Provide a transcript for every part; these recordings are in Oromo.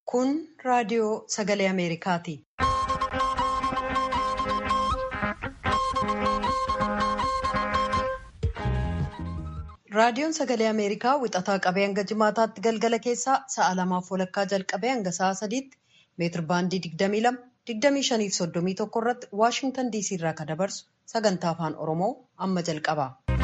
Kun raadiyoo sagalee Ameerikaati. Raadiyoon sagalee Ameerikaa wixataa qabee hanga jimaataatti galgala keessaa sa'a lamaaf walakkaa jalqabee hanga sa'a sadiitti meetir baandii 22 25 fi 31 irratti Waashintan DC irraa kan dabarsu sagantaa afaan Oromoo amma jalqaba.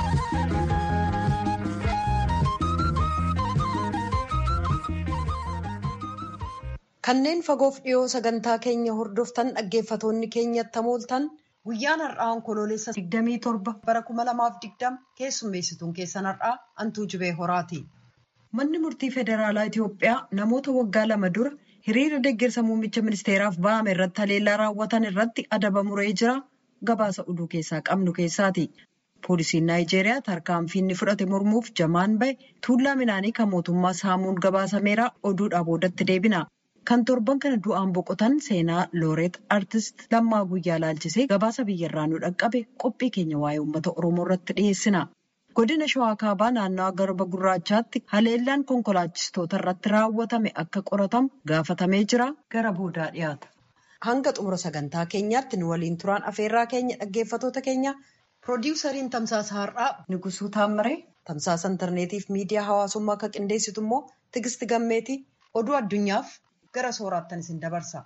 Kanneen fagoof dhiyoo sagantaa keenya hordoftan dhaggeeffatoonni keenyatti hamooltan guyyaan har'aa onkoloolessa 27 bara 2020 keessummeessituun keessan har'aa Antuu Jibee Horaati. Manni murtii federaalaa Itiyoophiyaa namoota waggaa lama dura hiriira deeggarsa muummicha ministeeraaf ba'ame irratti haleellaa raawwatan irratti adaba muree jira. Gabaasa oduu keessaa qabnu keessaati. Poolisiin Naayijeeriyaa tarkaanfii inni fudhate mormuuf jamaan bahe tuullaa midhaanii kan mootummaa saamuun gabaasameera oduudhaa boodatti deebina. Kan torban kana du'aan boqotan seenaa looreet artist Lammaa Guyyaa laalchisee gabaasa biyyarraa nu dhaqqabe qophii keenya waa'ee uummata Oromoo irratti dhiyeessina. Godina Shawaa Kaabaa naannawaa Garba Gurraachaatti haleellaan konkolaachistoota irratti raawwatame akka qoratamu gaafatamee jira. Gara boodaa dhiyaata. Hanga xumura sagantaa keenyaatti nu waliin turaan afeerraa keenya dhaggeeffatoota keenya piroodiwusariin tamsaasa har'aa Nigusuu Taammaree tamsaasa intarneetiif miidiyaa hawaasummaa akka qindeessitu immoo Tigisti Gammeeti oduu addunyaaf gara sooraattan isin dabarsa.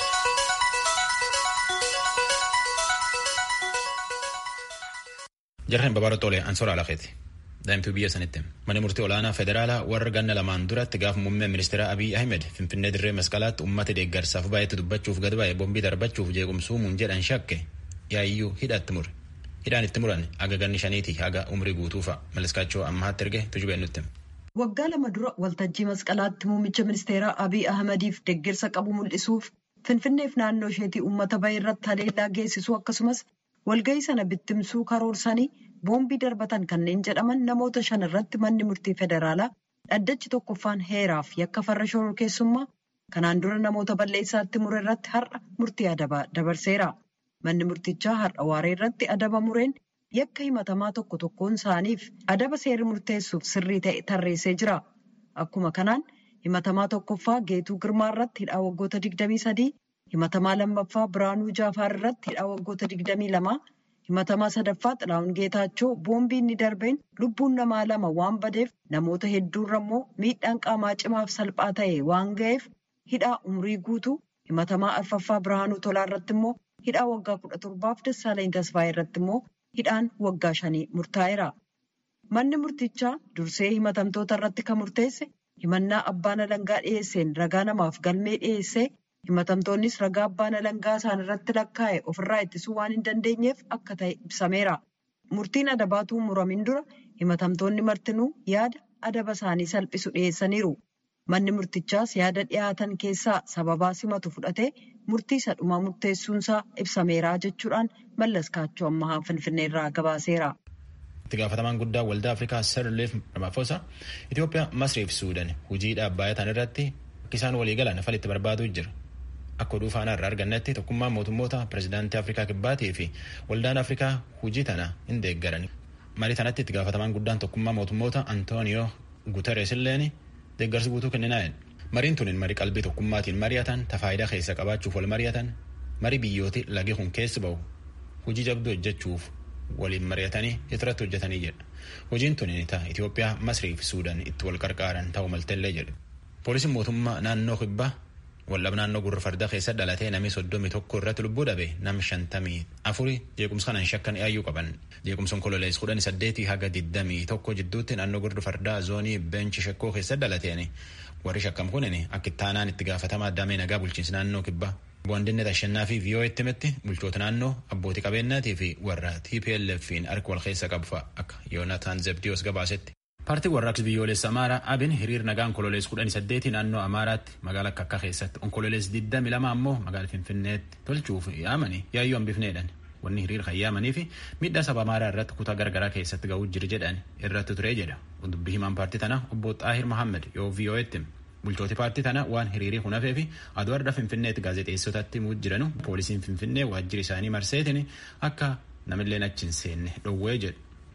Jarreen babaara tolee ansoora alaqeeti. Daa'imtuu biyya sanitti. Manni murtii olaanaa federaalaa warra ganna lamaan duratti gaafa muummee ministeera Abiy Ahmed Finfinnee dirree masqalaatti uummata deeggarsaaf baay'eetti dubbachuuf gad baay'ee bombii darbachuuf jeequmsuumuun jedhan shakke yaa'iyyuu hidhatti mure. Hidhaan itti muran haga ganni shaniiti haga umrii guutuufa. Maliskaachoo ammaatti erge tujubeen nutti. Waggaa lama dura waltajjii masqalaatti muummicha ministeeraa Abiy Ahmediif deeggarsa qabu mul'isuuf Finfinneef naannoo isheetii uummata bahe irratti haleellaa geessisuu akkasumas walgahii sana bittimsuu karoorsanii boombii darbatan kanneen jedhaman namoota shan irratti manni murtii federaalaa dhaddachi tokkoffaan heeraaf yakka farra shororkeessummaa kanaan dura namoota balleessaatti mure irratti har'a murtii adabaa dabarseera. Manni murtichaa har'a waaree irratti adaba mureen yakka himatamaa tokko tokkoon isaaniif adaba seerri murteessuuf sirrii ta'e tarreessee jira. Akkuma kanaan himatamaa tokkoffaa Geetuu Girmaa irratti hidhaa waggoota 23, himatamaa lammaffaa Biraanuu Jaafaar irratti hidhaa waggoota 22, himatamaa sadaffaa Xilaawun Geetaachoo boombii inni darbeen lubbuun namaa lama waan badeef namoota hedduurra immoo miidhaan qaamaa cimaaf salphaa ta'e waan ga'eef hidhaa umrii guutuu himatamaa arfaffaa Biraanuu Tolaa irratti immoo hidhaa waggaa kudha torbaaf Dassaalany Tasfaayee irratti immoo hidhaan waggaa shanii murtaa'eera. Manni murtichaa dursee himatamtoota irratti kan murteesse himannaa abbaan alangaa dhiyeesseen ragaa namaaf galmee dhiyeessee himatamtoonnis ragaa abbaan alangaa isaan irratti lakkaa'e ofirraa ittisuu waan hin dandeenyeef akka ta'e ibsameera. Murtiin adabaatuu muramin dura himatamtoonni martinuu yaada adaba isaanii salphisu dhiyeessaniiru. Manni murtichaas yaada dhiyaatan keessaa sababaa simatu fudhatee murtii isa dhumaa murteessuunsaa ibsameera jechuudhaan mallas kaachoo ammahaa finfinneerraa gabaaseera. Itti gaafatamaan guddaa waldaa Afrikaa Sirleef Ramaphosa Itoophiyaa, Masrii fi Suudaan hojii dhaabbatan irratti akka isaan walii galan falitti barbaaduu jira. Akka oduu faanaa irraa argannetti tokkummaan mootummoota pirezidaantii Afrikaa Kibbaatii fi waldaan Afrikaa hojii tana hin deeggaran. Marii tanatti itti gaafatamaan guddaan tokkummaa mootummoota Antooniyoo Guteres illeen deeggarsi guutuu kenninaa'en. Mariin tunin marii qalbii tokkummaatiin mari'atan tafaayidaa keessa qabaachuuf wal mari'atan marii biyyooti lagi kun keessa bahu hojii jabduu hojjechuuf waliin mari'atanii irratti hojjetanii jedha. Hojiin tunin ta'a Itoophiyaa, Masrii fi Suudaan itti wal qarqaaran ta'uu maltellee jedha. Poolisiin mootummaa naannoo kibbaa wallab naannoo gurra fardaa keessa dhalatee namni soddomii tokko irratti lubbuu dhabe nam shantamii afuri jeequmsa kanaan shakkan yaayyuu qaban jeequmsa onkololees kudhan saddeetii haga diddamii tokko jidduutti naannoo gurra fardaa zoonii beenchi shekkoo keessa dhalateen warri shakkam kunin akka ittaanaan itti gaafatamaa damee nagaa bulchiinsa naannoo kibbaa boondinne tashannaa fi viiyoo itti himetti bulchoota naannoo abbootii qabeenyaatii fi warra TPLF'n harka wal keessa qabu akka Yoonataan Zebdiyoos gabaasetti. Paartiin warraaqsi biyyoolessa Amaaraa Abin hiriir nagaa onkololees kudhan saddeetii naannoo Amaaraatti magaalaa Kakkaa keessatti onkololees digdami lama ammoo magaalaa Finfinneetti tolchuuf yaamanii yaayyoo hambifneedhan. Wanni hiriir kan yaamanii fi miidhaa saba Amaaraa irratti kutaa garagaraa keessatti ga'uu jira jedhan irratti ture jedha. Dubbii himaan paartii tana obbo Xaahir Mohammed yoo VOA'tti bulchooti paartii tana waan hiriirii kun hafee fi aduu arda Finfinneetti gaazexeessotatti muu jiranu poolisiin Finfinnee waajjira isaanii marseetiin akka namilleen achi hin seenne dhowwee jedhu.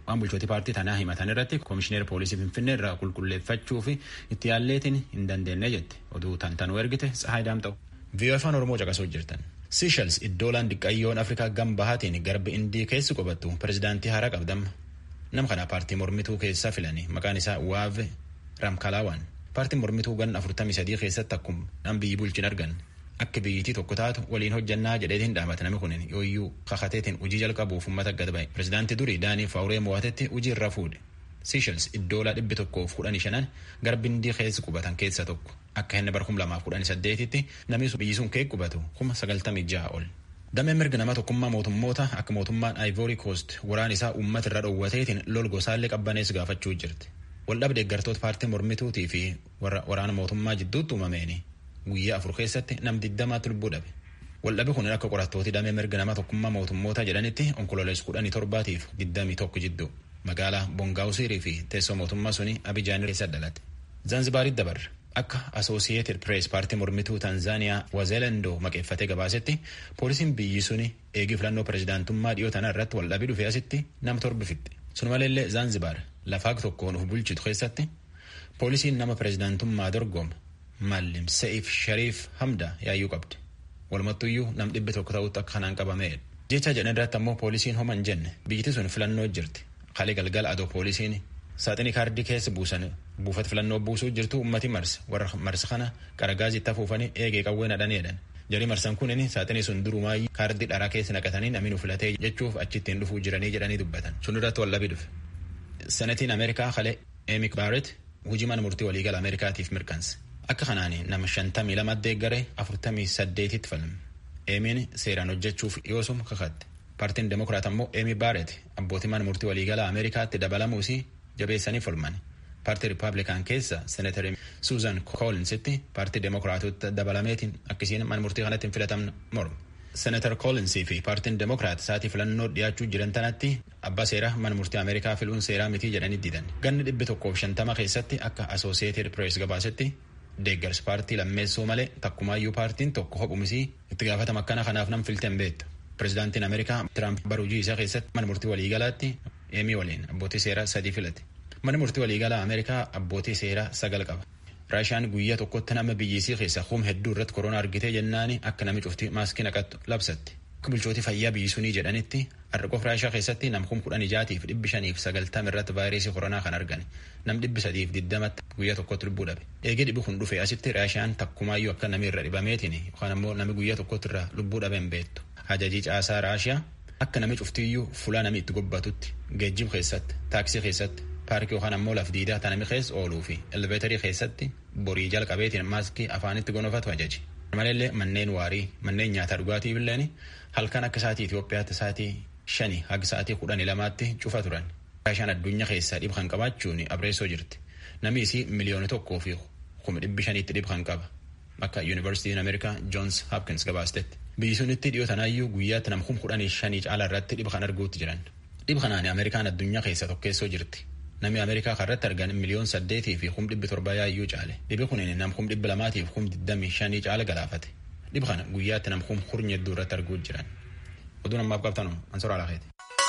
waan bulchootii paartii tanaa himatan irratti koomishineer poolisii finfinnee irraa qulqulleeffachuu fi itti yaalleetiin hin dandeenye jette oduu tantanuu ergite tsahaay daamxa'u. viiyoo afaan oromoo caqasuu jirtan. Seashels iddoolaan diqqayyoon afrikaa gam bahaatiin garba indii keessi qubattu pirezidaantii haaraa qabdamma. Nama kana paartii mormituu keessaa filanii maqaan isaa Waave Ramkalaawaan. Paartiin mormituu gan 43 keessatti akkuma nam biyyi bulchin argan. Akka biyyitii tokko taatu waliin hojjannaa jedheetiin dhaabata namni kun yooyyuu kakateetiin hojii jalqabuuf uummata gad ba'e. Pirezidaantii durii Daanii Faawuree Mo'atetti hojii irra fuudhe. Seashels iddoolaa dhibbi tokkoof kudhanii shanan garbi indii keessi qubatan keessa tokko. Akka inni bara kuma lamaaf kudhanii saddeetitti namni biyyi sun kee qubatu kuma sagaltamii jaha ol. Dameen mirga nama tokkummaa mootummoota akka mootummaan Ivory Coast waraan isaa uummata irra dhoowwateetiin lol gosaallee qabbanees gaafachuu jirti. Waldhabde deeggartoota paartii mormituutii fi waraana mootummaa jidduutti uumameeni guyyaa afur keessatti nam diddamaatti lubbuu dhabe. Waldhabi kun akka qorattooti damee mirga nama tokkummaa mootummoota jedhanitti onkololees kudhanii torbaatiif diddamii tokko jidduu magaalaa Bongaawusiirii fi teessoo mootummaa suni Abijaan keessa dhalate. Zanzibaaritti dabarre. Akka Associated Press paartii mormituu Tanzaaniyaa Wazeelendoo maqeeffatee gabaasetti poolisiin biyyi suni eegii filannoo pirezidaantummaa dhiyoo tana irratti waldhabii dhufee asitti nama torba fixxe. Sun maleellee Zanzibar lafaa tokkoon of bulchitu keessatti poolisiin nama pirezidaantummaa dorgoma Mallim Se'if Shariif Hamda yaayyuu qabdi. Walumattuyyuu nam dhibbi tokko ta'utti akka kanaan qabameedha. Jecha jedhan irratti ammoo poolisiin homa hin jenne biyyiti sun filannoo jirti. Kalee galgala adoo poolisiin saaxinii kaardii keessa buusan buufata filannoo buusuu jirtu ummati marsa warra marsa kana qaragaazitti afuufanii eegee qawwee nadhaneedhan jarii marsan kunin saaxinii sun durumaayyuu kaardii dharaa keessa naqatanii namni nu filatee jechuuf achittiin dhufuu jiranii jedhanii dubbatan sun irratti wallabii dhufe. Senetiin Ameerikaa kalee Eemik Baaret hojii mana murtii waliigala Ameerikaatiif mirkanse. Akka kanaan nama shantamii lama deeggaree afurtamii saddeetitti falme. Eemiin seeraan hojjechuuf yoosuma kakatte. Paartiin Demokiraat ammoo Eemi Baaret abbootii mana murtii waliigala Ameerikaatti dabalamuusi jabeessanii falman. Paartii Rippaabilikaan keessa Seenatari Suuzan Koolinsitti paartii Demokiraatota dabalameetiin akkasiin mana murtii kanatti hin filatamne morma. Seenatar Koolinsii fi paartiin Demokiraat isaatii filannoo dhiyaachuu jiran tanatti abbaa seeraa mana murtii Ameerikaa filuun seeraa mitii jedhanii didan. Ganni dhibbi tokkoof shantama keessatti akka Associated Press gabaasetti deeggarsi paartii lammeessuu malee takkumaayyuu paartiin tokko hophumisii itti gaafatama akkana kanaaf nam filteen beektu. Pirezidaantiin Ameerikaa Tiraamp bara hojii isaa keessatti mana murtii waliigalaatti Eemii waliin abbootii seeraa sadii filate. Mana murtii waliigalaa Ameerikaa abbootii seeraa sagal qaba. Raashaan guyyaa tokkotti nama biyyisii keessa hum hedduu irratti koronaa argitee jennaani akka nami cufti maaskii naqattu labsatti. Akka bulchootii fayyaa biyyi sunii jedhanitti har'a Raashaa keessatti nam kum kudhan ijaatiif dhibbi shaniif sagaltama irratti vaayirasii koronaa kan argan nam dhibbi sadiif digdamatti guyyaa tokkotti lubbuu dhabe. Eegee dhibbi kun dhufe asitti Raashaan takkumaayyuu akka nami irra dhibameetiin yookaan ammoo nami guyyaa tokkotti irra lubbuu dhabeen beektu. Hajajii caasaa Raashiyaa akka nami cuftiyyuu fulaa nami itti gobbatutti geejjiba keessatti taaksii keessatti paarkii yookaan ammoo laf diidaa tanami keessa ooluu fi elveetarii keessatti borii jalqabeetiin maaskii afaanitti gonofatu ajaji. Maleellee manneen waarii manneen nyaataa dhugaatii billeen halkan akka sa'aatii Itoophiyaatti sa'aatii shani haga sa'aatii kudhanii lamaatti cufa turan. Raashaan addunyaa keessaa dhib kan qabaachuun abreessoo jirti. Namni isii miliyoona tokkoo fi kuma dhibbi shaniitti dhib kan qaba. Akka Yuunivarsiitiin Ameerikaa Joons Hopkins gabaastetti. Biyyi sunitti dhiyoo tanaayyuu guyyaatti nam kum kudhanii shanii caala irratti dhib kan arguutti jiran. Dhib kanaan Ameerikaan addunyaa keessa tokkeessoo jirti. Namni Ameerikaa kanarratti argan miliyoon saddeetii fi kum dhibbi torba yaayyuu caale. Dhibi kun nam kum dhibbi lamaatii fi kum digdamii shanii caala galaafate. Dhibi kana guyyaatti nam kum hurnya hedduu irratti arguutti jiran. Oduun ammaaf qabtanu Ansoora Alaaqeeti.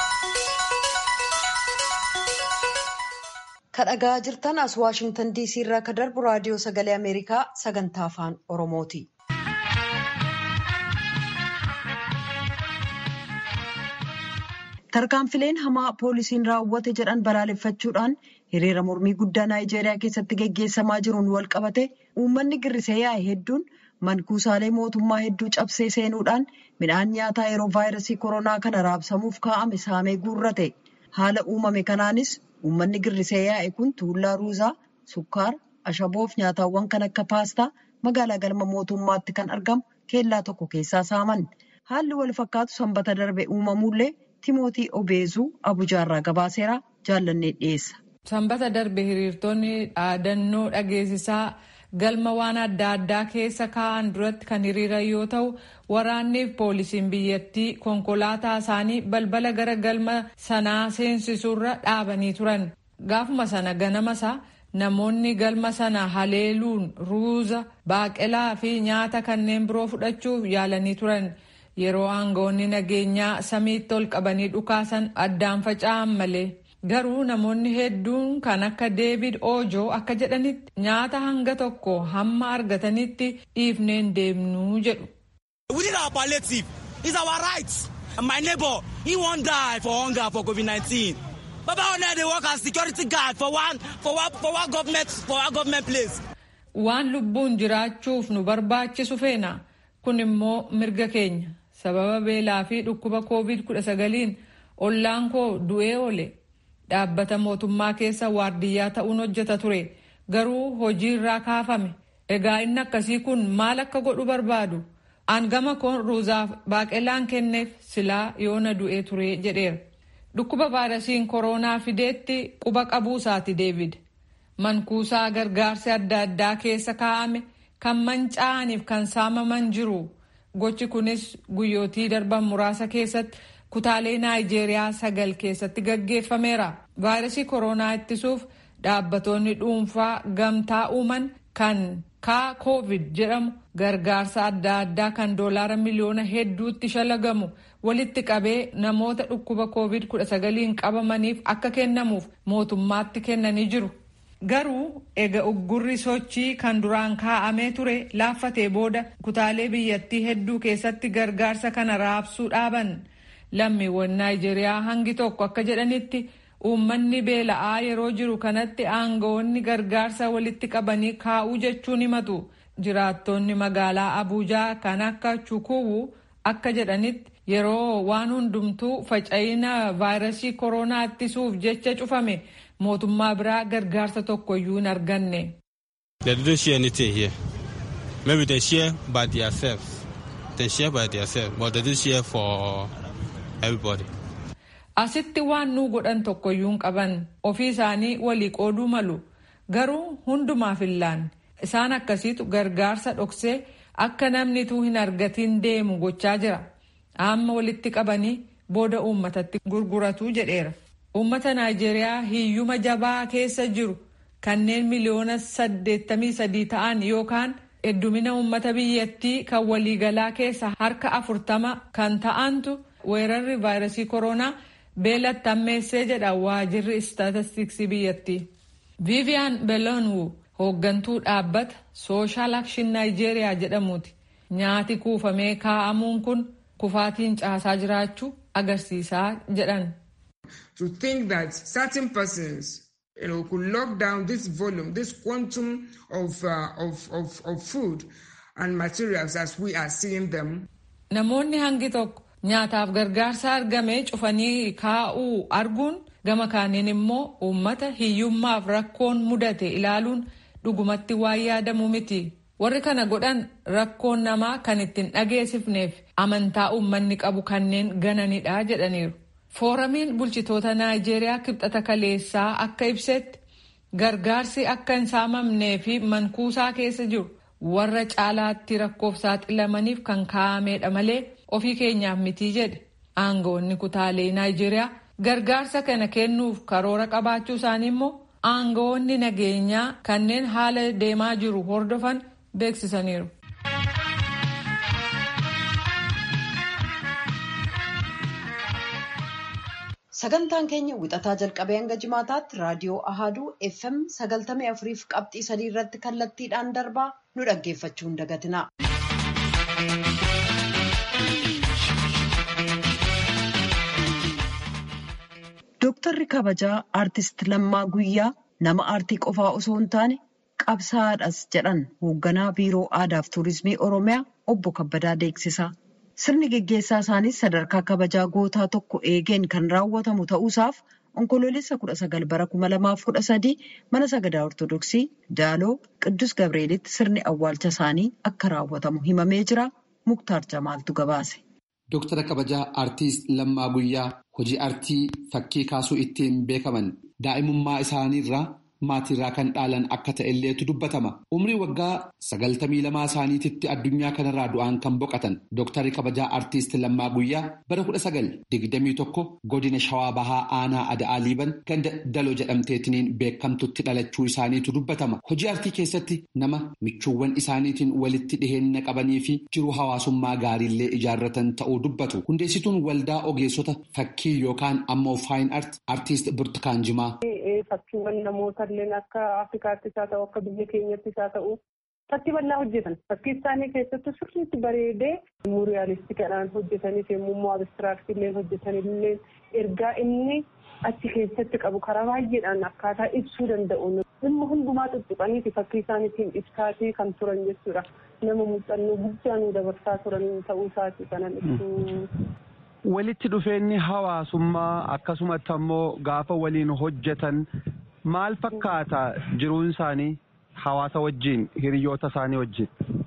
Kadhagaa jirtan as Waashingtan DC irraa ka darbu raadiyoo sagalee Ameerikaa sagantaa afaan Oromooti. Tarkaanfileen hamaa poolisiin raawwate jedhan balaaleffachuudhaan hiriira mormii guddaa Naayijeeriyaa keessatti geggeessamaa jiruun wal qabate uummanni girrisee yaa'e hedduun mankuusaalee mootummaa hedduu cabsee seenuudhaan midhaan nyaataa yeroo vaayirasii koronaa kana raabsamuuf kaa'ame saamee guurrate. Haala uumame kanaanis uummanni girrisee yaa'e kun tuullaa ruuzaa, sukkaara, ashaboof nyaataawwan kan akka paastaa magaalaa galma mootummaatti kan argamu keellaa tokko keessaa saaman. Haalli wal fakkaatu sanbata darbe uumamuullee Timootii Obeezuu Abujaarraa gabaaseera jaallannee dhiyeessa. Sanbata darbe hiriirtonni dhaadannoo dhageessisaa galma waan adda addaa keessa kaa'an duratti kan hiriiran yoo ta'u waraanniif poolisiin biyyattii konkolaataa isaanii balbala gara galma sanaa seensisuurra dhaabanii turan. Gaafuma sana ganamasa namoonni galma sana haleeluun ruuza, baaqelaa fi nyaata kanneen biroo fudhachuuf yaalanii turan. Yeroo aangawoonni nageenyaa samiitti ol qabanii dhukaasan addaan faca'an malee Garuu namoonni hedduun kan akka Deevid Oojoo akka jedhanitti nyaata hanga tokko hamma argatanitti dhiifneen deemnuu jedhu. We need our palliative. It's our right. My neighbor, he won't die for hunger for COVID-19. Baba One dey work as security guard for one for one for one government for one government place. Waan lubbuun jiraachuuf nu barbaachisu feena. Kun immoo mirga keenya. Sababa beelaa fi dhukkuba COVID-19 ollaan koo du'ee oole. Dhaabbata mootummaa keessa waardiyyaa ta'uun hojjeta ture. Garuu hojii irraa kaafame. Egaa inni akkasii kun maal akka godhu barbaadu? Aangama koon ruuzaaf baaqelaan kenneef silaa yoona du'ee ture jedheera. Dhukkuba vaayirasiin koronaa fideetti quba qabuusaati Deevid. Mankuusaa gargaarsi adda addaa keessa kaa'ame kan manca'aniif kan saamaman jiru. Gochi kunis guyyootii darban muraasa keessatti kutaalee Naayijeeriyaa sagal keessatti gaggeeffameera. Vaayirasii koronaa ittisuuf dhaabbatoonni dhuunfaa gamtaa uuman kan kaa koovid jedhamu gargaarsa adda addaa kan doolaara miliyoona hedduutti shalagamu walitti qabee namoota dhukkuba koovid 19 qabamaniif akka kennamuuf mootummaatti kennanii jiru. Garuu ega uggurri sochii kan duraan kaa'amee ture laaffatee booda kutaalee biyyattii hedduu keessatti gargaarsa kana raabsuu dhaaban. Lammiiwwan Naayijeeriyaa hangi tokko akka jedhanitti uummanni beela'aa yeroo jiru kanatti aangawoonni gargaarsa walitti qabanii kaa'uu jechuun himatu. Jiraattonni magaalaa Abuujaa kan akka Chukuwu akka jedhanitti yeroo waan hundumtuu faca'ina vaayirasii koronaa ittisuuf jecha cufame mootummaa biraa gargaarsa tokkoyyuu hin arganne. They didn't share anything here. Maybe they share by themselves. They share by themselves, but they didn't share for everybody. Asitti waan nuu godhan tokkoyyuu hin qaban ofii isaanii walii qooduu malu garuu hundumaaf illaan isaan akkasiitu gargaarsa dhoksee akka namnituu hin argatiin deemu gochaa jira amma walitti qabanii booda uummatatti gurguratu jedheera. Uummata Naayijeeriyaa hiyyuma jabaa keessa jiru kanneen miliyoona saddeettamii sadii ta'an yookaan heddumina uummata biyyattii kan waliigalaa keessa harka afurtama kan ta'antu weerarri vaayirasii koronaa beelatti ammeessee jedha waajirri istaatistiksii biyyattii. Viiviyaan Beloonwu hooggantuu dhaabbata sooshaal akshin Naayijeeriyaa jedhamuuti. Nyaati kuufamee kaa'amuun kun kufaatiin caasaa jiraachuu agarsiisaa jedhan. to think that certain persons you know, could lock down this volume, this quantum of, uh, of, of, of food and materials as we are seeing them. Namoonni hangi tokko nyaataaf gargaarsa argame cufanii kaa'uu arguun gama kaaniin immoo uummata hiyyummaaf rakkoon mudate ilaaluun dhugumatti waan yaadamu miti. Warri kana godhan rakkoon namaa kan ittiin dhageessifneef amantaa uummanni qabu kanneen gananidha jedhaniiru. Fooramiin bulchitoota Naayijeeriyaa kibxata kaleessaa akka ibsetti gargaarsi akka hin saamamnee fi mankuusaa keessa jiru warra caalaatti rakkoof saaxilamaniif kan kaa'ameedha malee ofii keenyaaf mitii jedhe. Aangawoonni kutaalee Naayijeeriyaa gargaarsa kana kennuuf karoora qabaachuu isaanii immoo aangawoonni nageenyaa kanneen haala deemaa jiru hordofan beeksisaniiru. Sagantaan keenya wixataa jalqabee hanga jimaataatti raadiyoo Ahaduu FM sagaltamii afuriif qabxii sadii irratti kallattiidhaan darbaa nu dhaggeeffachuu hin dagatina. Dooktarri kabajaa aartist Lammaa Guyyaa nama aartii qofaa osoo hin taane qabsaa'aadhas jedhan hoogganaa biiroo aadaaf tuurizimii Oromiyaa obbo Kabbadaa Deeksisaa. Sirni geggeessaa isaaniis sadarkaa kabajaa gootaa tokko eegeen kan raawwatamu ta'uusaaf onkoloolessa kudha sagal bara kuma lamaaf kudha sadii mana sagadaa ortodoksii Daaloo Qiddus Gabreelitti sirni awwaalcha isaanii akka raawwatamu himamee jira. Muktaar Jamaaltu gabaase. Dooktara kabajaa aartiist Lammaa Guyyaa hojii aartii fakkii kaasuu ittiin beekaman daa'imummaa isaaniirraa maatiirraa kan dhaalan akka ta'elleetu dubbatama. Umrii waggaa sagaltamii lamaa isaaniititti addunyaa kanarraa du'aan kan boqotan Dooktarri kabajaa Artiist Lammaa Guyyaa bara kudha sagal digdamii tokko godina Shawaa Bahaa Aanaa Ada'aa Liiban ganda Daloo jedhamteetiniin beekamtutti dhalachuu isaaniitu dubbatama. Hojii artii keessatti nama michuuwwan isaaniitiin walitti dhiheenya qabanii fi jiruu hawaasummaa gaariillee ijaarratan ta'uu dubbatu. Hundeessituun waldaa ogeessota fakkii yookaan ammoo faayin art artiist Burtukaan Jimaa. Fakkiiwwan namoota illee akka Afrikaattis haa ta'u akka biyya keenyattis haa ta'u fakkii bal'aa hojjetan. Fakkii isaanii keessatti sirriitti bareedee muuriyaalistikadhaan hojjetaniif yommuu immoo abistiraaktii illee hojjetan illee ergaa inni achi keessatti qabu karaa baay'eedhaan akkaataa ibsuu danda'u. Dhimma hundumaa tuttuqaniiti fakkii isaaniitiin ibsaatii kan turan jechuudha. Nama muuxannoo guddaa nu dabarsaa turan ta'uu isaati kanan ibsuu. Walitti dhufeenyi hawaasummaa akkasumatti ammoo gaafa waliin hojjetan maal fakkaata jiruun isaanii hawaasa wajjin hiriyoota isaanii wajjin.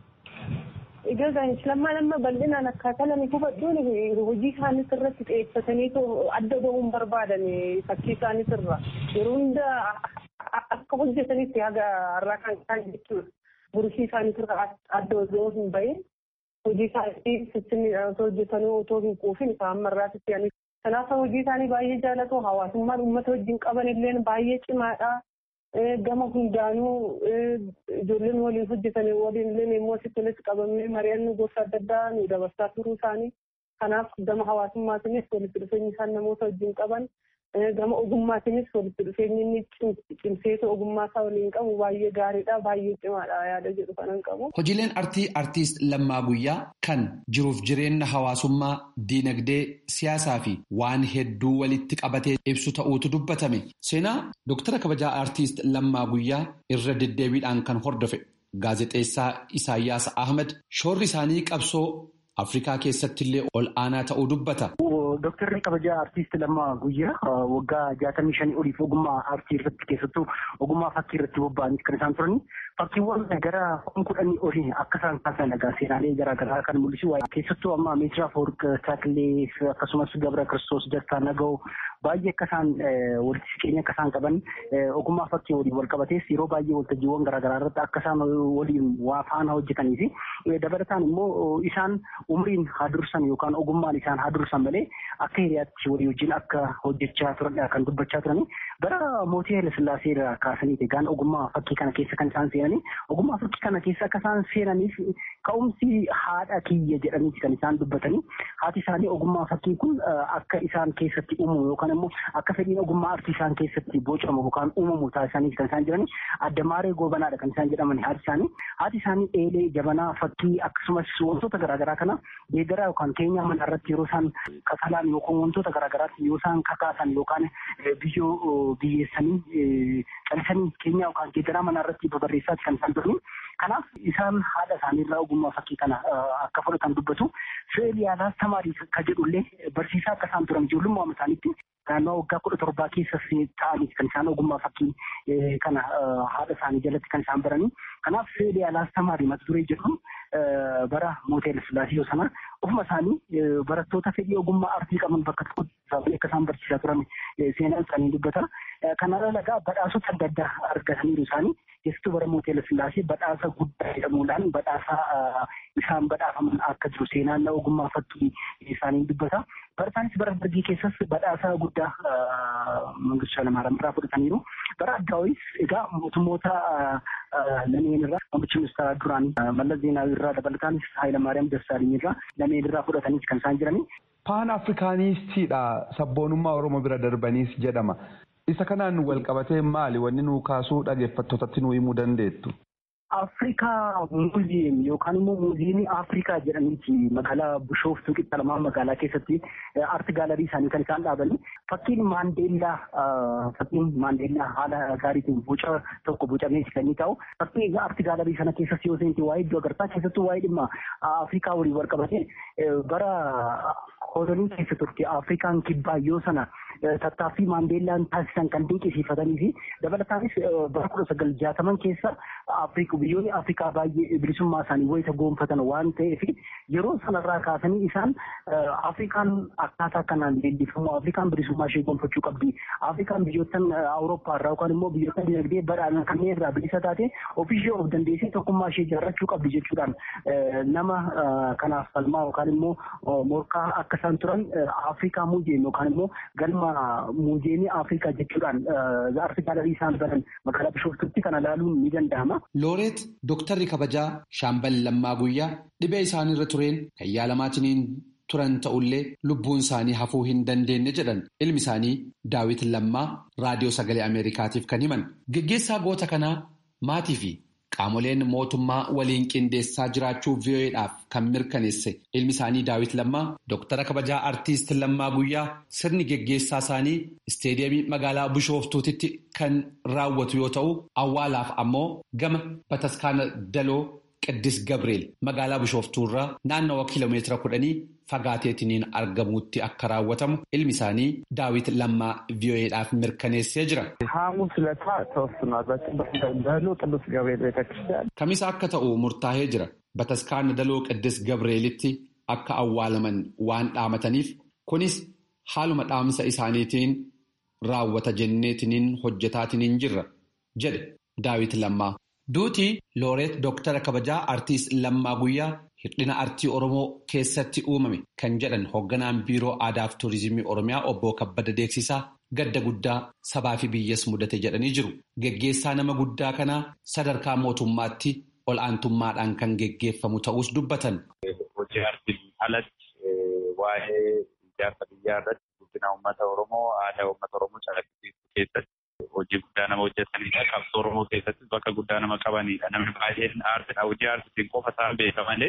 Egaa lammaan amma bal'inaan akkaataa lama hubadhuun hojii isaaniis irratti xiyyeeffatanii adda bahuun barbaadan fakkii isaaniis irra yeroo hunda akka hojjetanitti haga har'aa kan isaan jechuudha. Burshii isaaniis irra adda osoo hin bahin hojii isaanii sissinniidhaan osoo hojjetanuu otoo hin quufin isaan marraatti fe'anii. Kanaaf hojii isaanii baay'ee jaalatu hawaasummaan uummata wajjin qaban illee baay'ee cimaadha. Gama hundaanuu ijoolleen waliin hojjetan waliin illee immoo asitti walitti qabamnee mari'annoo gosa adda addaa nu dabarsaa turuu isaanii. Kanaaf gama hawaasummaatiinis walitti dhufeenyi isaan namoota wajjin qaban gama ogummaatiinis walitti dhufeenyi inni cimseetu ogummaa isaa waliin qabu baay'ee gaariidha baay'ee cimaadha yaada jedhu kanan qabu. Hojiileen artii artiist Lammaa Guyyaa kan jiruuf jireenya hawaasummaa diinagdee siyaasaa fi waan hedduu walitti qabatee ibsu ta'uutu dubbatame. Seenaa Dooktara kabajaa artiist Lammaa Guyyaa irra deddeebiidhaan kan hordofe gaazexeessaa Isaayyaas Ahmed shoorri isaanii qabsoo Afrikaa keessatti illee ol aanaa ta'uu dubbata. Dooktarri kabajaa artiist Lammaa Guyyaa waggaa jaatamii shanii oliif ogummaa aartii irratti keessattuu ogummaa fakkii irratti bobba'anii kan isaan turani. Fakkiiwwan gara kuma kudhanii olii akka isaan kaasan egaa seenaalee garaagaraa kan mul'isu keessattuu amma Meetiraa Foorq Taakilee akkasumas Gabra Kiristoos Dastaa Naga'oo baay'ee akka isaan walitti siqeenya akka isaan qaban ogummaa fakkii waliin wal qabatees yeroo baay'ee waltajjiiwwan garaagaraa irratti akka isaan waliin waa faana hojjetanii fi dabalataan immoo isaan umriin haa dursan yookaan ogummaan isaan haa dursan malee akka hiriyaatti walii wajjin akka hojjechaa turan kan dubbachaa turani bara mootii Hayilasillaasee irraa kaasanii egaan ogummaa fakkii kana keessa kan isaan seenanii ogummaa fakkii kana keessa akka isaan seenaniif ka'umsi haadha kiyya jedhaniiti kan isaan dubbatanii haati isaanii ogummaa fakkii kun akka isaan keessatti uumamu yookaan immoo akka fedhiin ogummaa artii isaan keessatti bocamu yookaan uumamu taasisaniiti kan isaan jiranii addamaaree goobanaadha kan isaan jedhaman haati isaanii haati isaanii eelee jabanaa fakkii akkasumas wantoota garaagaraa kana deeggaraa yookaan keenyaa mana irratti yeroo isaan kakalaan yookaan wantoota garaagaraatti yoo isaan kakaasan yookaan biyyoo biyyeessanii calisanii keenyaa yookaan deeggaraa mana irratti babarreessaati kan isaan turani. Kanaaf isaan haadha isaaniirraa ogummaa fakkii kana akka fudhatan dubbatu. Fi'eel yaalaas tamaarii kan jedhullee barsiisaa akka isaan turan ijoollummaa isaaniitti naannoo waggaa kudha torbaa keessa ta'anii kan isaan ogummaa fakkii kana haadha isaanii jalatti kan isaan baranii. Kanaaf fi'eel yaalaas tamaarii mata duree jedhu bara mootii Sillaasee yoo sana ofuma isaanii barattoota fedhii ogummaa artii qaban bakka tokkotti akka isaan barsiisaa turan seenaan isaanii dubbata. Kanarra lagaa badhaasota adda addaa argataniiru isaanii keessattuu bara mootii Sillaasee badhaasa guddaa jedhamuudhaan badhaasa isaan badhaafaman akka jiru seenaan ogummaa fakkii isaanii dubbata. Bara isaanis bara dargii keessas badhaasa guddaa Mangistuu Hayilamaariyaam irraa fudhataniiru. Bara addaawis egaa mootummoota lameen irraa muummichi ministeeraa duraanii Mallas Zeenaawii irraa dabalataanis Hayilamaariyaam Dassaaliny irraa lameen irraa fudhataniis kan isaan jiranii. Paan Afrikaanistiidha sabboonummaa Oromoo bira darbaniis jedhama. Isa kanaan wal qabatee maali wanni nuu kaasuu dhaggeeffattootatti nuu himuu dandeettu? Afrikaa muuziyeem yookaan immoo muuziyeemii Afrikaa jedhaniiti magaalaa Bishooftuu Qixxalamaa magaalaa keessatti aarti gaalarii isaanii kan isaan dhaabanii fakkiin Maandeellaa fakkiin Maandeellaa haala gaariitiin boca tokko bocamee kan inni ta'u fakkii aarti gaalarii sana keessatti yoo seenti waa'ee iddoo agartaa keessattuu waa'ee dhimma Afrikaa waliin wal qabatee bara kolonii keessa turte Afrikaan kibbaa yoo sana tattaaffii maandeellaan taasisan kan dinqisiifatanii fi dabalataanis bara kudha sagal jaataman keessa biyyoonni Afrikaa baay'ee bilisummaa isaanii wayita goonfatan waan ta'eef yeroo sanarraa kaasanii isaan Afrikaan akkaataa kanaan leellifamu Afrikaan bilisummaa ishee gonfachuu qabdi. Afrikaan biyyoottan Awurooppaa irraa yookaan immoo biyyoottan dinagdee badhaadhan kanneen irraa bilisa taate ofiishee of dandeessee tokkummaa ishee ijaarrachuu qabdi jechuudhaan nama kanaaf falmaa yookaan immoo morkaa akka isaan turan Afrikaa muuziyeem yookaan immoo galma muuziyeemii Afrikaa jechuudhaan Afrikaa dhalii isaan baran magaalaa Bishooftutti kana ilaaluun ni danda'ama. Looreet Dooktarri kabajaa Shaambal Lammaa Guyyaa dhibee isaanirra tureen kan yaalamaatiniin turan ta'ullee lubbuun isaanii hafuu hin dandeenye jedhan ilmi isaanii Daawit Lammaa raadiyoo sagalee Ameerikaatiif kan himan. Geggeessaa goota kanaa maatii fi qaamoleen mootummaa waliin qindeessaa jiraachuu VOA'dhaaf kan mirkaneesse ilmi isaanii Daawit Lammaa Dooktara kabajaa Artiist Lammaa Guyyaa sirni geggeessaa isaanii isteediyeemii magaalaa Bishooftuutitti kan raawwatu yoo ta'u awwaalaaf ammoo gama bataskaana Daloo Qiddis Gabreel magaalaa Bishooftuurraa naannawa kiiloomeetira kudhanii fagaateetiniin argamuutti akka raawwatamu ilmi isaanii daawit lammaa VOA'dhaaf mirkaneessee jira. ሐሙስ ዕለት ተወስኗል። በደሎ ቅዱስ ገብርኤል ቤተክርስቲያን Kamisa akka ta'u murtaa'ee jira. Bataskaana Daloo Qiddis Gabreelitti akka awwaalaman waan dhaamataniif kunis haaluma dhaamsa isaaniitiin raawwata jenneetiniin hojjetaatiniin jirra jedhe daawit lammaa. Duutii Looreet Dooktara kabajaa Artiist Lammaa Guyyaa hir'ina artii Oromoo keessatti uumame kan jedhan hoogganaan biiroo aadaa fi tuurizimii Oromiyaa obbo Kabbada Deeksisaa gadda guddaa sabaa fi biyyas mudate jedhanii jiru. Geggeessaa nama guddaa kanaa sadarkaa mootummaatti ol aantummaadhaan kan geggeeffamu ta'us dubbatan. Hojii artiin alatti waa'ee ijaarsa biyyaa irratti guddina uummata Oromoo aadaa uummata Oromoo calaqqisiisuu keessatti hojii guddaa nama hojjetanidha. Qabsoo Oromoo keessattis bakka guddaa nama qabanidha. Namni baay'een aartidha. Hojii aartiitiin qofa isaan beeka malee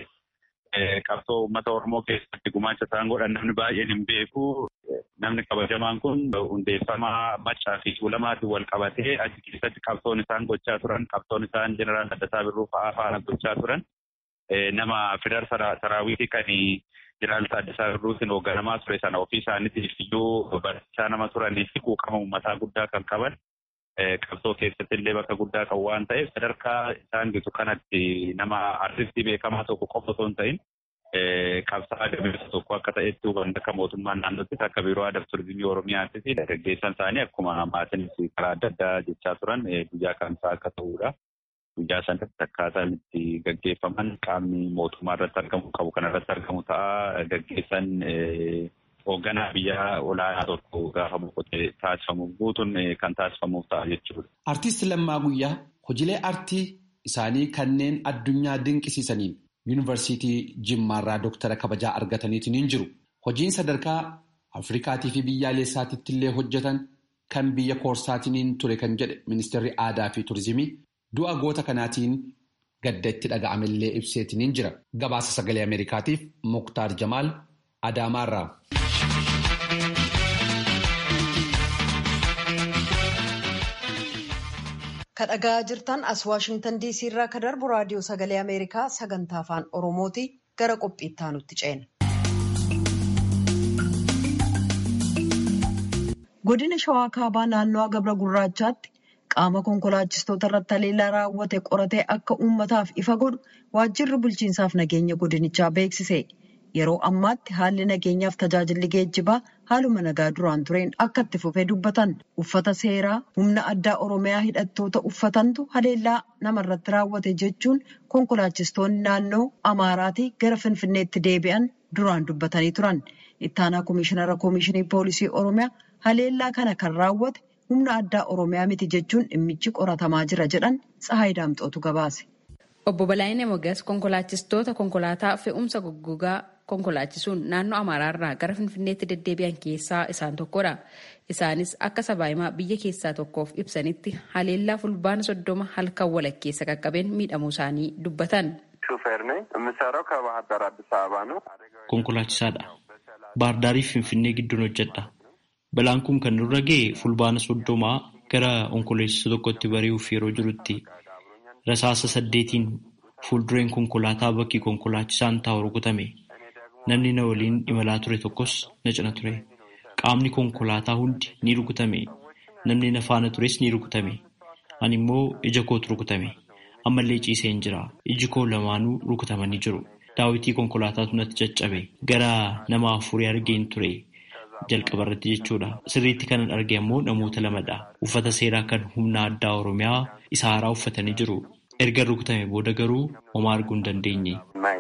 qabsoo uummata Oromoo keessatti gumaacha isaan godhan namni baay'een hin beeku. Namni kabajamaan kun hundeeffamaa maccaa fi tuulamaatiin wal qabatee achi keessatti qabsoon isaan gochaa turan qabsoon isaan jeneraal Addasaa Birruu fa'aa faana gochaa turan nama fidar saraawitii kan jeneraal Addasaa Birruutiin hoogganamaa ture sana ofii isaaniitiif iyyuu barsiisaa nama turanii fi quuqama uummataa guddaa kan qaban qabsoo keessatti illee bakka guddaa kan waan ta'eef sadarkaa isaan gitu kanatti nama artistii beekamaa tokko qofa osoo hin ta'in qabsaa gameessa tokko akka ta'etti hubanna akka mootummaan naannootti akka biiroo aadaa turizimii oromiyaattis gaggeessan isaanii akkuma maatiinis karaa adda addaa jechaa turan guyyaa kamsaa akka ta'udha. Guyyaa sanatti akkaataan itti gaggeeffaman qaamni mootummaa irratti argamu qabu kan irratti argamu ta'a gaggeessan hoogganaa biyya olaanaa tokko gaafa boqotee taasifamu guutuun kan taasifamuuf ta'a jechuudha. Artiist Lammaa Guyyaa hojiilee artii isaanii kanneen addunyaa dinqisiisaniin yuunivarsiitii Jimmaarraa Dooktara kabajaa argataniitiin jiru. Hojiin sadarkaa Afrikaatii fi biyyaalessaatitti illee hojjetan kan biyya koorsaatiin ture kan jedhe ministeerri aadaa fi turizimii du'a goota kanaatiin gadda itti dhaga'amellee ibseetiin jira. Gabaasa sagalee Ameerikaatiif Muktaar Jamaal Adaamaarraa. Ka dhagaa jirtan as Waashingtan DC irraa ka darbu raadiyoo sagalee Ameerikaa sagantaa afaan Oromooti gara qophiitti aanutti ceena. Godina Shawaa Kaabaa naannoo Gabra Gurraachaatti qaama konkolaachistoota irratti haleellaa raawwate qoratee akka uummataaf ifa godhu waajjirri bulchiinsaaf nageenya godinichaa beeksise. Yeroo ammaatti haalli nageenyaaf tajaajilli geejjibaa haaluma nagaa duraan tureen akka itti fufee dubbatan uffata seeraa humna addaa oromiyaa hidhattoota uffatantu haleellaa namarratti raawwate jechuun konkolaachistoonni naannoo amaaraatii gara finfinneetti deebi'an duraan dubbatanii turan. Ittaanaa Komishinara Komishinii Poolisii Oromiyaa haleellaa kana kan raawwate humna addaa oromiyaa miti jechuun dhimmichi qoratamaa jira jedhan Tsahaay Daamxootu gabaase. Obbo Balaayinee Mogas konkolaachistoota konkolaataa fe'umsa goggogaa konkolaachisuun naannoo Amaaraarraa gara Finfinneetti deddeebi'an keessaa isaan tokkodha. Isaanis akka sabaahimaa biyya keessaa tokkoof ibsanitti haleellaa fulbaana soddoma halkan walakkeessa qaqqabeen miidhamuu isaanii dubbatan. Konkolaachisaadha. Baardaarii fi Finfinnee gidduun hojjedha. Balaan kun kan nurra ga'e fulbaana soddomaa gara onkoloolessa tokkotti bari'uuf yeroo jirutti rasaasa saddeetiin fuuldureen konkolaataa bakki konkolaachisaan taa'u rukutame. Namni na waliin imalaa ture tokkos na cina ture. qaamni konkolaataa hundi ni rukutame. Namni na faana tures ni rukutame. Ani immoo ija kootu rukutame. Ammallee ciiseen jira. Iji koo lamaanuu rukutamanii jiru. Daawitii konkolaataatu natti caccabe. Gara nama afurii argeen ture. Jalqaba irratti jechuudha. Sirriitti kanan arge immoo namoota lamadha. Uffata seeraa kan humna addaa Oromiyaa isa haaraa uffatanii jiru. Erga rukutame booda garuu homaa arguu hin dandeenye.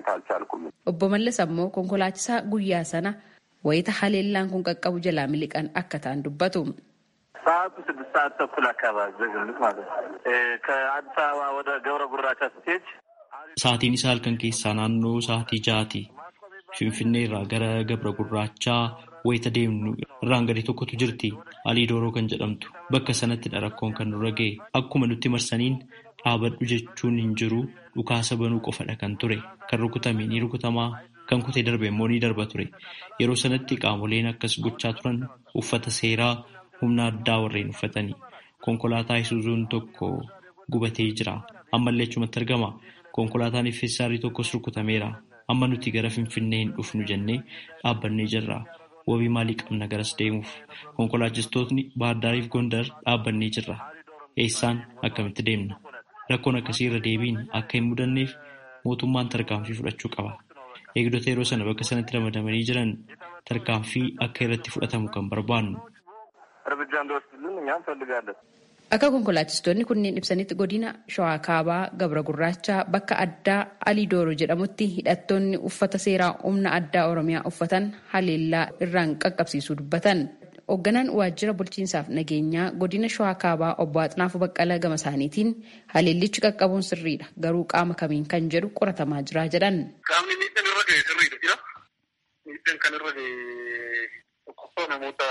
Obbo Mallas ammoo konkolaachisaa guyyaa sana wayita haleellaan kun qaqqabu jalaa miliqan akka ta'an dubbatu. ሰዓቱ ስድስት ሰዓት ተኩል አካባቢ በግምት ማለት ነው። ከአዲስ አበባ ወደ ገብረ ጉራቻ ስትሄድ Sa'aatiin isaa halkan keessaa naannoo sa'aatii ja'aati. Finfinnee irraa gara Gabra Gurraachaa wayita deemnu irraan gadii tokkotu jirti. Alii Dooroo kan jedhamtu. Bakka sanattidha rakkoon kan nurra ga'e. Akkuma nutti marsaniin dhaabadhu jechuun hin jiru dhukaasa banuu qofadha kan ture. Kan rukutame ni rukutamaa. Kan kutee darbe immoo ni darba ture. Yeroo sanatti qaamoleen akkas gochaa turan uffata seeraa humna addaa warreen uffatanii. Konkolaataa isuuzuun tokko gubatee jira. Ammallee achumatti argama. Konkolaataan Effeessaarii tokkos rukutameera. Amma nuti gara Finfinnee hin dhufnu jennee dhaabbannee jirra. Wabii maalii qabna garas deemuuf? Konkolaachistootni Baahirdaariif Gondar dhaabbannee jirra. Eessaan akkamitti deemna? Rakkoon akkasii irra deebiin akka hin mudanneef mootummaan tarkaanfii fudhachuu qaba. Eegdota yeroo sana bakka sanatti ramadamanii jiran tarkaanfii akka irratti fudhatamu kan barbaannu. እርምጃ እንዲወስድልን እኛ እንፈልጋለን። Akka konkolaachistoonni kunneen ibsanitti godina Shawaa Kaabaa Gabra Gurraachaa bakka addaa Alii Dooro jedhamutti hidhattoonni uffata seeraa humna addaa Oromiyaa uffatan haleellaa irraan qaqqabsiisuu dubbatan. Hoogganaan waajjira bulchiinsaaf nageenyaa godina Shawaa Kaabaa obbo Haxinaafuu Baqqalaa gama isaaniitiin haleellichi qaqqabuun sirriidha garuu qaama kamiin kan jedhu qoratamaa jira jedhan. Qaamni miidhaan irra ga'e sirriidha jira. Miidhaan kan irra ga'e tokkoffaa namoota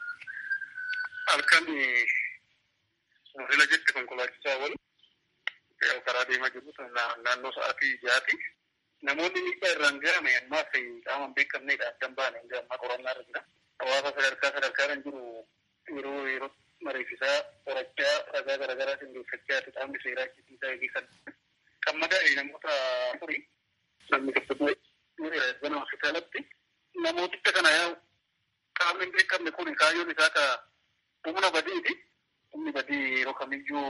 halkan Modeela jetti konkolaachisaa wal karaa deemaa jiru naannoo sa'aatii jaati. Namoonni miidhaa irraan ga'ame ammaas qaama hin beekamnedha addan baane hanga ammaa qorannaa irra jira. Hawaasa sadarkaa sadarkaadhaan jiru yeroo yeroo mariifisaa qorachaa ragaa garaagaraa qindeeffachaa qaamni seeraa ittisa eegisan. Kan madaa'e namoota afurii namni tokko gana hospitaalatti namooticha kana yaa'u qaamni hin beekamne kun kaayyoon isaa ka humna badiiti. Humni badii yeroo kamiyyuu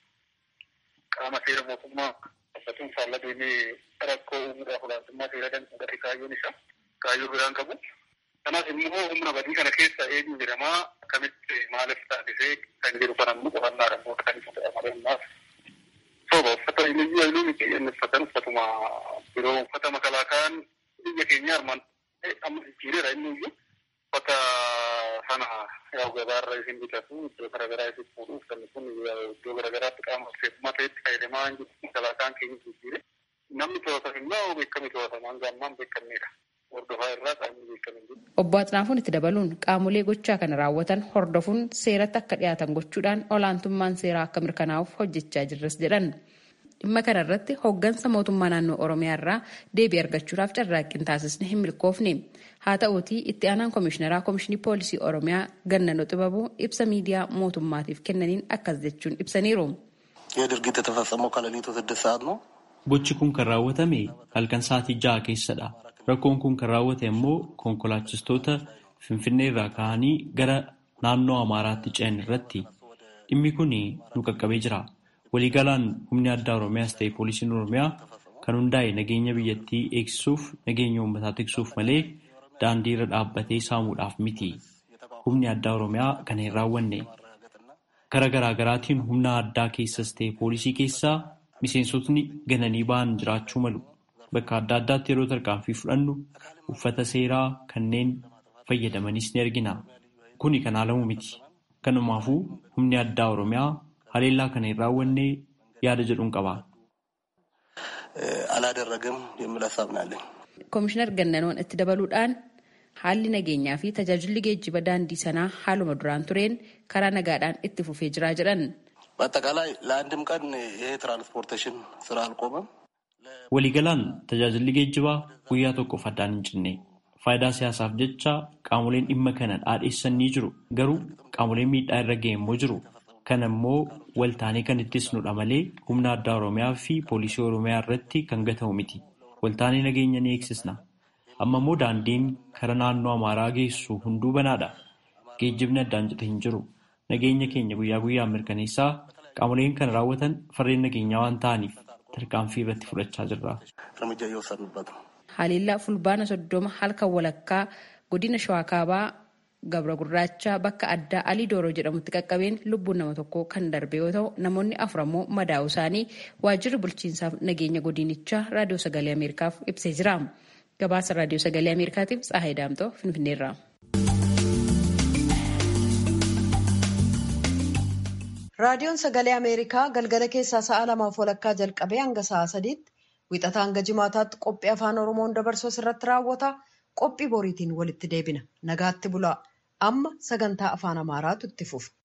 qaama seera mootummaa uffatuun faallaa deemee rakkoo uumuudhaaf olaantummaa seera danfudhate kaayyoon isaa kaayyoo biraan qabu. Kanaaf immoo humna badii kana keessa eenyu jedhamaa akkamitti maaliif taasisee kan jedhu kan ammoo qorannaadhaan booda kan ibsu ta'e ammaaf. Sooba uffata eenyuyyuu eenyuu miti inni uffatan uffatuma yeroo uffata makalaakaan biyya keenya armaan amma jijjiireera inni iyyuu uffata sana yaa'u gabaarra isin bitatu iddoo garaagaraa isin fuudhu uffanni kun iddoo garaagaraatti qaama seefumaa ta'etti fayyadamaa hin jiru makalaakaan keenya jijjiire namni to'atan immoo beekame to'atamaan gaammaan beekamnedha. Hordofaa irraa qaamni beekame jiru. Obbo Haxinaafuun itti dabaluun qaamolee gochaa kana raawwatan hordofuun seeratti akka dhiyaatan gochuudhaan olaantummaan seeraa akka mirkanaa'uuf hojjechaa jirras jedhan. Dhimma kana irratti hooggansa mootummaa naannoo Oromiyaa irraa deebii argachuudhaaf carraaqqiin taasisne hin milkoofne. Haa ta'uutii itti aanaan komishineraa komishinii poolisii Oromiyaa Gannanoo Xibabuu ibsa miidiyaa mootummaatiif kennaniin akkas jechuun ibsaniiru. ይህ ድርጊት የተፈጸመው ከሌሊቱ ስድስት ሰዓት ነው። Gochi kun kan raawwatame halkan sa'aatii ja'a keessadha. Rakkoon kun kan raawwate immoo konkolaachistoota Finfinnee irraa ka'anii gara naannoo Amaaraatti ce'an irratti. Dhimmi kun nu qaqqabee jira. Waliigalaan humni addaa Oromiyaas ta'e poolisiin Oromiyaa kan hundaa'e nageenya biyyattii eegsisuuf nageenya uummataa tiksuuf malee daandii irra dhaabbatee saamuudhaaf miti. Humni addaa Oromiyaa kana hin raawwanne. Kara garaagaraatiin humna addaa keessas ta'e poolisii keessaa miseensotni gananii ba'an jiraachuu malu. Bakka adda addaatti yeroo tarkaanfii fudhannu uffata seeraa kanneen fayyadamanis ni argina. Kuni kan haalamu miti. Kanumaafuu humni addaa Oromiyaa haleellaa kana hin raawwanne yaada jedhuun qaba. አላደረገም የሚል ሀሳብ ነው ያለኝ። Komishinar Gannanoon itti dabaluudhaan haalli nageenyaa fi tajaajilli geejjiba daandii sanaa haaluma duraan tureen karaa nagaadhaan itti fufee jira jedhan. በአጠቃላይ ለአንድም ቀን ይሄ ትራንስፖርቴሽን ስራ አልቆመም። Waliigalaan tajaajilli geejjibaa guyyaa tokkoof addaan hin cinne. Faayidaa siyaasaaf jecha qaamoleen dhimma kana dhaadheessan ni jiru. Garuu qaamoleen miidhaa irra ga'e immoo jiru. Kana immoo waltaanee kan ittisnudha malee humna addaa Oromiyaa fi poolisii Oromiyaa irratti kan gatamu miti. Waltaanee nageenya ni eegsisna. Amma immoo daandiin kara naannoo Amaaraa geessu hunduu banaadha. geejjibni addaan cite hin jiru. Nageenya keenya guyyaa guyyaan mirkaneessaa qaamoleen kana raawwatan farreen nageenyaa waan ta'aniif tarkaanfii irratti fudhachaa jirra. Haliillaa fulbaana soddoma halkan walakkaa godina shawaa kaabaa gabra gurraacha bakka addaa alii dooroo jedhamutti qaqqabeen lubbuun nama tokko kan darbe yoo ta'u namoonni afur ammoo madaa'uu isaanii waajjirri bulchiinsaaf nageenya godinichaa raadiyoo sagalee ameerikaaf ibsee jira. Gabaasa raadiyoo sagalee ameerikaatiif Tsahaay Daamtoo Finfinneerraa. Raadiyoon sagalee Ameerikaa galgala keessaa sa'a lamaaf walakkaa jalqabee hanga sa'a sadiitti wixataa hanga jimaataatti qophii afaan Oromoon dabarsu irratti raawwata. Qophii boriitiin walitti deebina. Nagaatti bulaa. Amma sagantaa afaan Amaaraatu itti fufa.